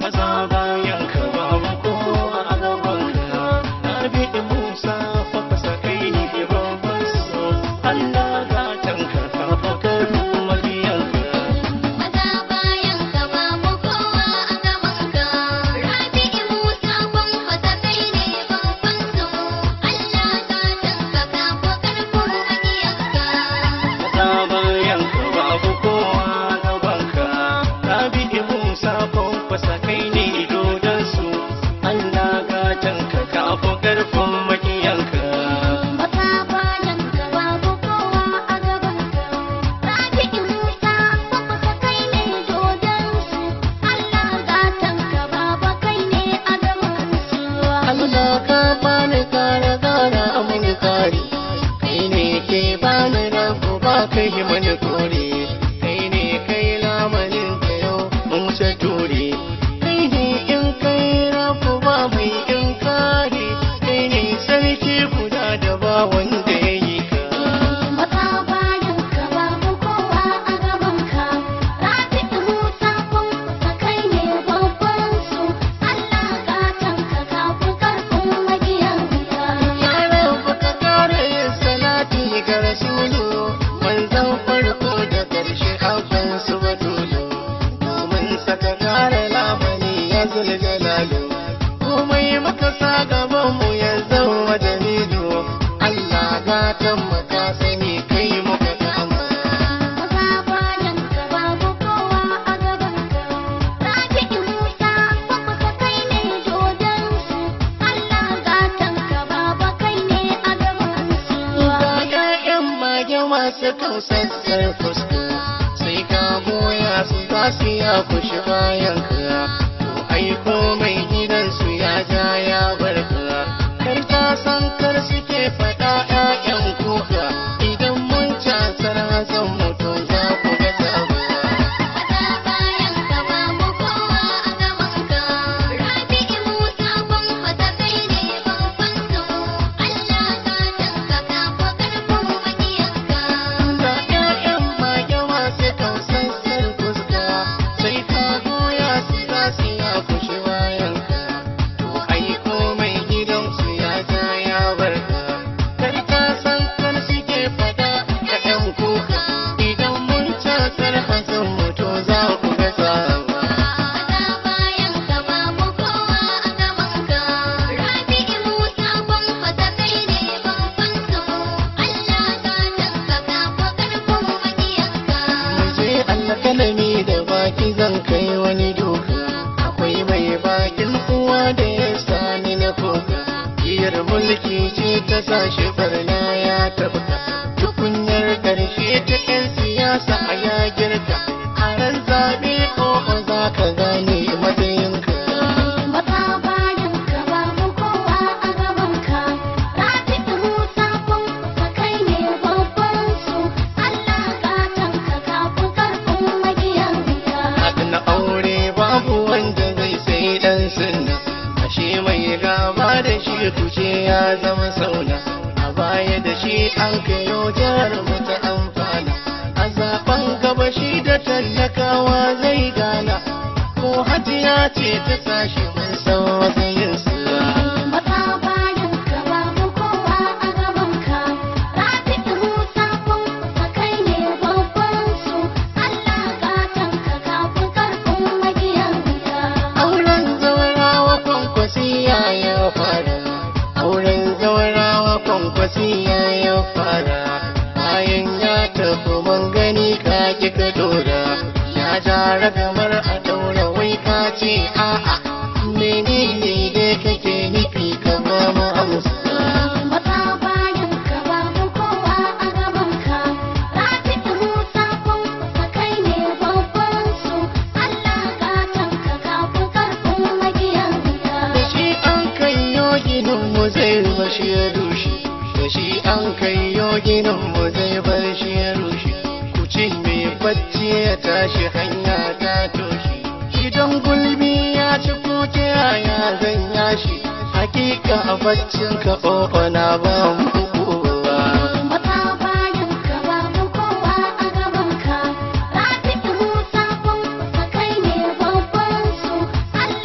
maza bayan ka babu kowa a gaban ka Rabi Musa fa fasa kai ne babban so Allah gatan ka ka fa karfin mabiyan ka Maza bayan ka babu kowa a gaban ka Rabi'u Musa kwankwasa kai ne babban so Allah gatan ka kafa karfin maƙiyanka Maza bayan ka babu kowa a gaban ka Rabi Musa fa fasa kai ne dodon su Allah gatan ka ka fa karfin makiyan ka Maza bayan ka babu kowa a gaban ka Rabi'u Musa kwankwasa kai ne dodon su Allah gatan ka baba kai ne a gaban su Allah ka bani kare gara mani kare kai ne ke bani rabu ba kai mani kore kai ne kai lamarin ka yau mun wuce ture kai ne in kai rabu ba mai in kare kai ne sarki guda da ba wanda ya yi ka Maza bayan ka babu kowa a gaban ka Rabi'u Musa kwankwasa kai ne babban su Allah gatan ka kafu karfin magiyanka Ya rabu ka kare yin salati ga Rasulu manzon farko da ƙarshe abban su batulu domin saka kare lamani ya zulgalalu komai maka sa gaban mu ya zama dalilu Allah gatan mu ka sani kai muka kama Maza bayan ka babu kowa a gaban ka Rabi'u Musa kwankwasa kai ne dodon su Allah gatan ka baba kai ne a gaban su Ga ƴaƴan mage masu kausassar fuska sai ka goya su za su ya kushi bayan ka to ai komai gidansu ya ja ya bar ka kar ka san kar suke faɗa ƴaƴan kuka idan mun casar hazan mutu za ku ga sabuwa Maza bayan ka babu kowa a gaban ka Rabi'u Musa kwankwasa kai ne babban so Allah gatan ka kafa karfin maƙiyanka Ga ƴaƴan mage masu kausassar fuska sai ka goya su za su ya kushi bayan ka to ai komai gidansu ya ja ya bar ka kar ka san kar suke fada ka ƴan kuka idan mun casar hazan mutu za ku ga sawa Maza bayan ka babu kowa a gaban ka Rabi'u Musa kwankwasa kai ne babban so Allah gatan ka kafa karfin maƙiyanka Muje alkalami da baki zan kai wani doka akwai mai bakin uwa da ya sani na koka biyar mulki ce ta sashi barna ya tabka tukunyar karshe ta yan siyasa a ya girka a ran zaɓe ko za ka gane matsayinka Maza bayan ka babu kowa a gaban ka Rabi'u Musa kwankwasa kai ne babban su Allah gatan ka kafu karfin magiyanka na aure babu wanda zai sai dan sunna ashe mai gaba da shi kuce ya zama sauna a baya da shi an kayo jihar mu ta amfana a zaben gaba shi da tallakawa zai gana ko hajiya ce ta sashi mun san matsayin su Maza bayan ka babu kowa a gaban ka Rabi'u Musa kwankwasa kai ne babban su Allah gatan ka kafu karfin magiyanka auren zaurawa kwankwasiya ya fara auren zaurawa kwankwasiya ya fara bayan ya tafi mun gani ka ki ka dora ya ja ragamar a daura wai ka ce a'a menene da kake nufi ka ba mu amsa Maza bayan ka babu kowa a gaban ka Rabi'u Musa kwankwasa kai ne babban su Allah gatan ka kafu karfin magiyanka da shi an kai yoginin mu zai bashi ya rushe da shi an kai yoginin mu zai bar shi ya rushe ku ce mai bacci ya tashi hanya ta toshe gidan gulbi ya ci ko ta yaya zan yashi hakika a baccin ka ƙofa na ba mu kowa Maza bayan ka babu kowa a gaban ka Rabi'u Musa kwankwasa kai ne babban su Allah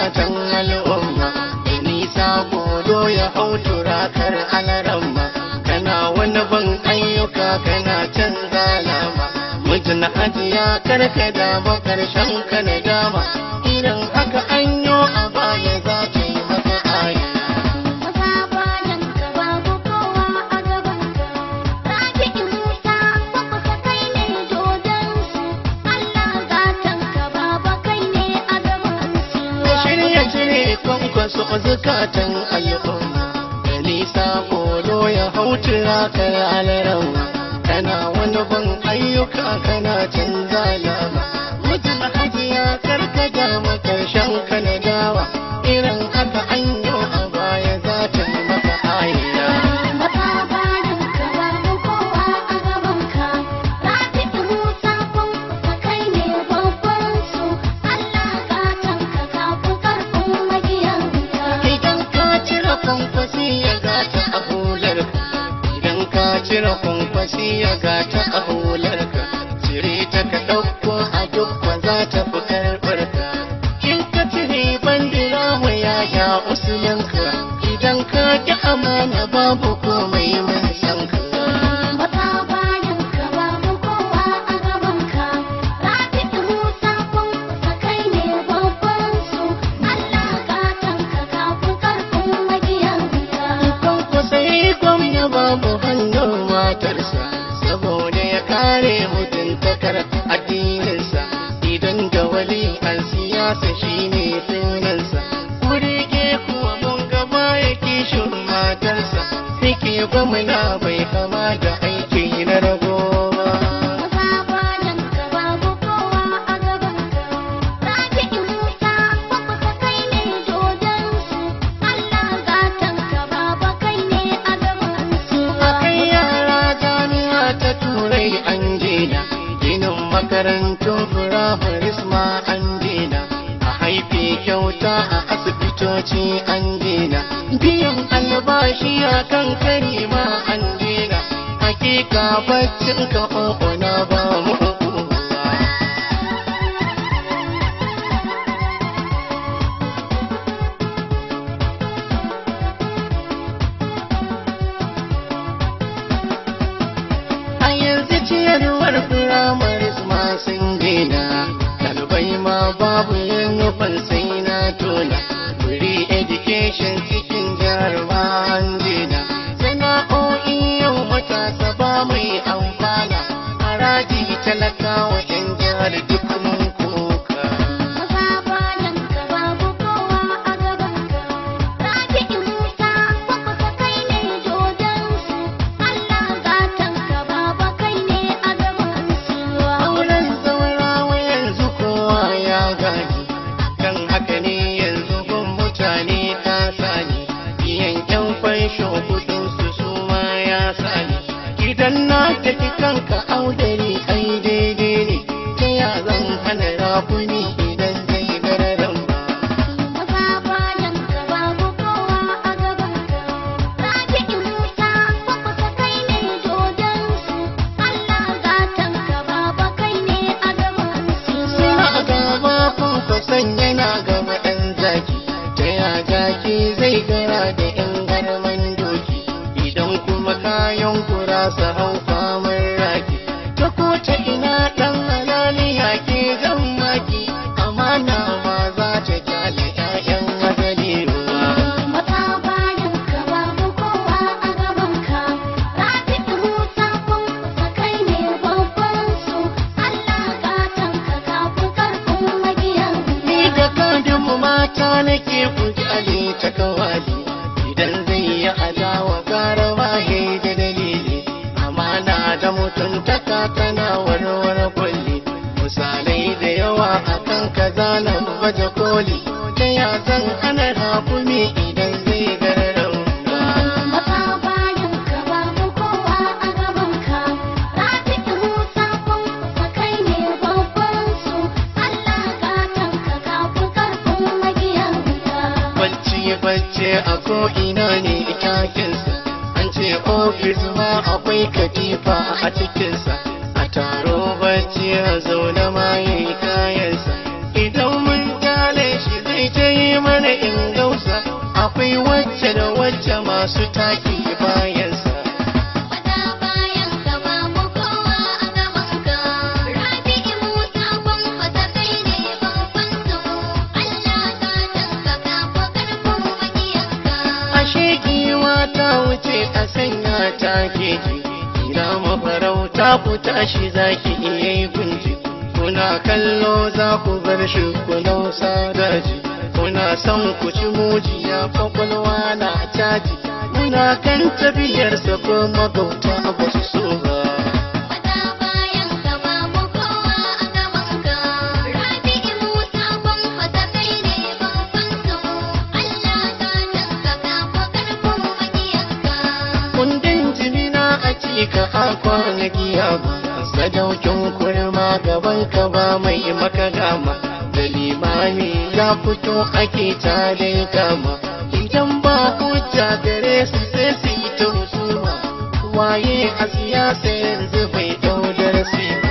zukatan al'umma da nisa godo ya hau turakar alaramma kana wani ban ayyuka kana canza lama mijin hajiya karka dama karshen ka na dama idan haka anyo a baya za ta yi maka aya Maza bayan ka babu kowa a gaban ka. Rabi'u Musa babbaka kai ne dodon su. Allah gatan ka baba kai ne a gaban su. da shirya cire kwankwaso zukatan al'umma da nisa kolo ya hau turakar alarawa kana wani ban ayyuka kana canza lama mutum hajiya karkata makarshen ka na dawa irin haka anyo a baya za ta yi maka aya Maza bayan ka babu kowa a gaban ka. Rabi'u Musa babbaka kai ne babban su. Allah gatan ka kafu karfin magiyanka. Idan ka cire kwankwasi ya gata a hularka, idan ka cire kwankwasi ya gata a hularka, cire ta ka ɗauko a duk ba za ta fi karɓarka. In ka cire bandira wa yaya usulinka, idan ka ƙi amana babu komai mun san ka. Maza bayan ka babu kowa a gaban ka. Rabi'u Musa babbaka kai ne babban su. Allah gatan ka kafu karfin magiyanka. Kwankwasa yi gwamna babu hannun matarsa, saboda ya kare mutuntakar addininsa, idan da wali an siyasa shine sunansa. Kurege kuwa mun gaba ya kishin matarsa, yake gwamna bai kama da aiki na rago ba. Maza bayan ka babu kowa a gaban ka. Rabi'u Musa babbaka kai ne dodon su. Allah gatan ka baba kai ne a gaban su. Akai yara jami'a ta turai an jina, ginin makarantun firamare ma an jina, a haife kyauta a asibitoci an jina, biyan albashi a kan kari ma an jina, hakika baccin ka na ba mu A yanzu ciyarwar firamare ma sun gina, ɗalibai ma babu yin nufin sai na tona. Free education cikin jihar ma an gina, sana'o'i yau matasa ba mai amfana, haraji talakawa 'yan jihar duk mun koka. Maza bayan ka babu kowa a gaban ka. Rabi'u Musa babbaka kai ne dodon su. Allah gatan ka baba kai ne a gaban su. Auren zaurawa yanzu kowa ya gani, kan haka ne yanzu gun mutane ta sani, biyan yan fansho kudin su su ma ya sani. Idan na tafi kanka audari ai daidai ne, ta ya zan hana rafuni idan zai gararan ba. Maza bayan ka babu kowa a gaban ka. Rabi'u Musa babbaka kai ne dodon su. Allah gatan ka baba kai ne a gaban su. Suna gaba kwankwason yana gaba ɗan zaki, ta ya zaki zai gara da ‘yan garman doki, idan kuma kayan kura su hau famar raki. Ta ko ta ina ɗan halaliya ke zan maki, amana ma za ta kyale ‘ya'yan azali ruwa. Maza bayan ka babu kowa a gaban ka. Rabi'u Musa babbaka kai ne babban su. Allah gatan ka kafu karfin magiyanka. Ni da kadin mata nake kuji ali ta kawali idan zai yi adawa gara wahe da dalili amana da mutuntaka tana warware kulli misalai da yawa akan kaza na baje koli ta ya zan hana hakumi idan zai gararauta Maza bayan ka babu kowa a gaban ka. Rabi'u Musa babbaka kai ne babban su. Allah gatan ka kafu karfin magiyanka. bacci bacci a ko'ina ne itakinsa an ce ofis ma akwai katifa a cikinsa a taro bacci a zaune ma ya yi kayansa idan mun kyale shi zai ta yi akwai wacce da wacce masu taki bayansa Wata bayan ka babu kowa a gaban ka. Rabi'u Musa Kwankwasa kai ne babban su. Allah gatan ka kafa karfin makiyanka. ashe giwa ta wuce a sanya ta keji ina mafarauta ku tashi zaki iya yi gunji kuna kallo za ku bar shi ku nausa daji kuna son ku ci mujiya kwakwalwa na caji muna kan tafiyarsa ko magauta ba su so ba Wata bayan ka babu kowa a gaban ka. Rabi'u Musa Kwankwasa kai ne babban su. Allah gatan ka kafa karfin makiyanka. kundin jimina a cika a kwanaki ba sadaukin kurma gaban ka ba mai maka gama da limami ya fito ake tare kama idan ba hujja gare su sai su yi ta husuma waye a siyasa yanzu bai dau darasi ba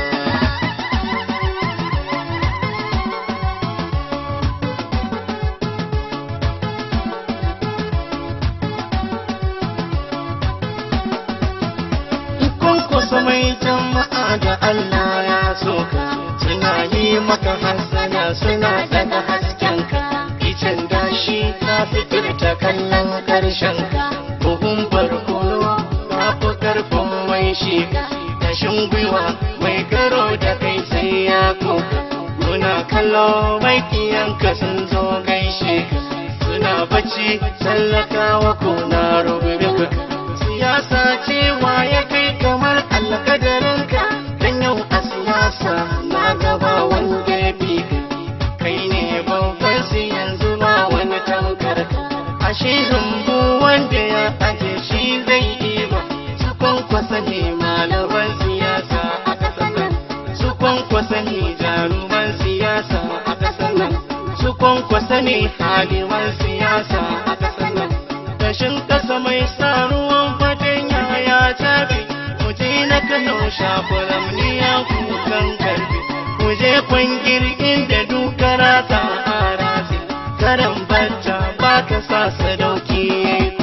kun kusa mai jama'a da Allah ya soka suna yi maka hasana suna daga haskenka icen dashi ta fitar ta kallon karshenka buhun barkono ta fi karfin mai shiga dashin gwiwa mai karo da kai sai ya koka muna kallo mai kiyanka sun zo gaishe ka suna bacci tsallakawa ko na rubuta siyasa cewa ya kai kamar alkadarinka dan yau a siyasa na gaba wanda ya fi ka kai ne babban su yanzu ba wani tankar ka ashe rumbu wanda ya aje shi zai yi ba su kwankwasa ne malaman siyasa a ƙasar nan su kwankwasa ne jaruman siyasa a ƙasar nan su kwankwasa ne haliman siyasa a ƙasar nan kashin ƙasa mai sa ruwan fatan ya tafi mu je na kano shafuram ni ya kukan karfi mu je kwangir inda dukara ta arasi karan bacca ba ka sa sadauki ya yi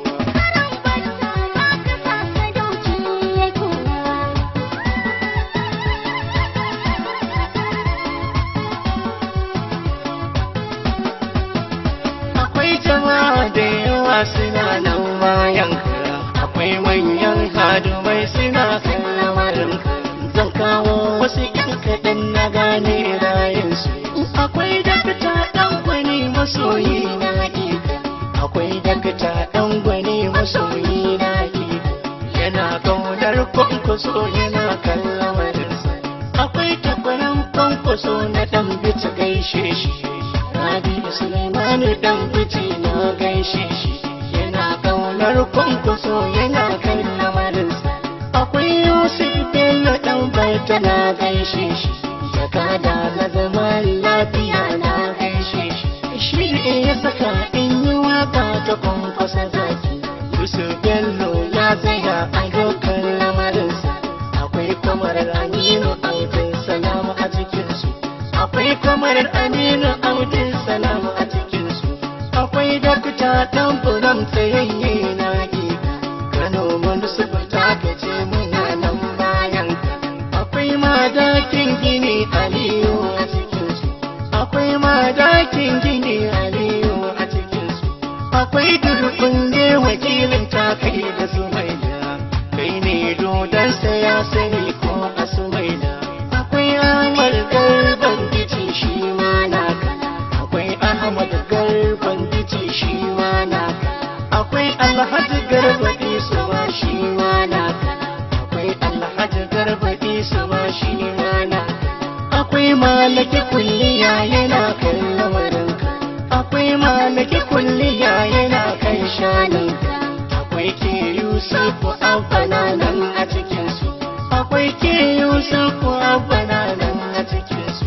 akwai jama'a da yawa suna nan bayan ka akwai manyan hadumai suna kan lamarin ka zan kawo wasu yan kaɗan na gane rayunsu akwai dakta ɗan gwani masoyi na hakika akwai dakta ɗan gwani masoyi na hakika yana kaunar kwankwaso yana kan lamarinsa akwai takwaran kwankwaso na ɗan bita gaishe shi Rabi Suleimanu dan fice na gaishe shi yana kaunar kwankwaso yana kan lamarinsa akwai Yusuf Bello dan baita na gaishe shi jakada na zaman lafiya na gaishe shi shi ne ya saka in yi waka ta kwankwasa zaki Yusuf Bello ya tsaya a dokar lamarinsa akwai kamar Aminu Audin Salamu a cikinsu akwai kamar Aminu Audin Salamu a cikinsu akwai dakta dan buram tsayayye na gida Kano Municipal ta kace muna nan bayan ka akwai madakin gini Aliyu a cikinsu akwai madakin gini Aliyu a cikinsu akwai durbin ne wakilin ta kai da Sumaila kai ne dodon ya sani ko a Sumaila akwai Ahmad Garban Bici shi ma naka akwai Ahmad Garban Bici shi ma naka akwai Alhaji Garba Isu ma shi ma naka akwai Alhaji Garba Isu ma shi ma naka akwai Malaki kulliya yana kan lamarinka akwai Malaki kulliya yana kan shaninka akwai ke Yusufu Abana nan a cikinsu akwai ke Yusufu Abana nan a cikinsu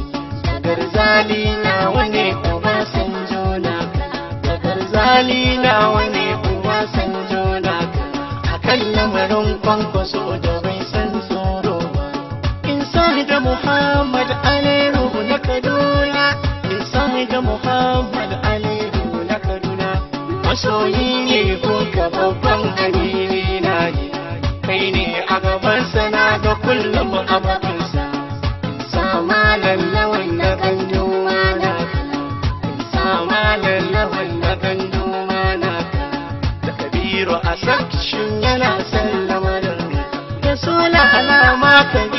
garzali na wane uba san jona da garzali na wane uba san jona akan lamarin kwankwaso da bai san tsoro ba insa da Muhammad Aliyu na Kaduna insa da Muhammad Aliyu na Kaduna masoyi ne kunka babban amini na ne kai ne a gaban sana ga kullum a bakinsa sama lallawan na gandu mana sama lallawan na gandu mana da kabiru a sakshin yana sallama da da sula alama ka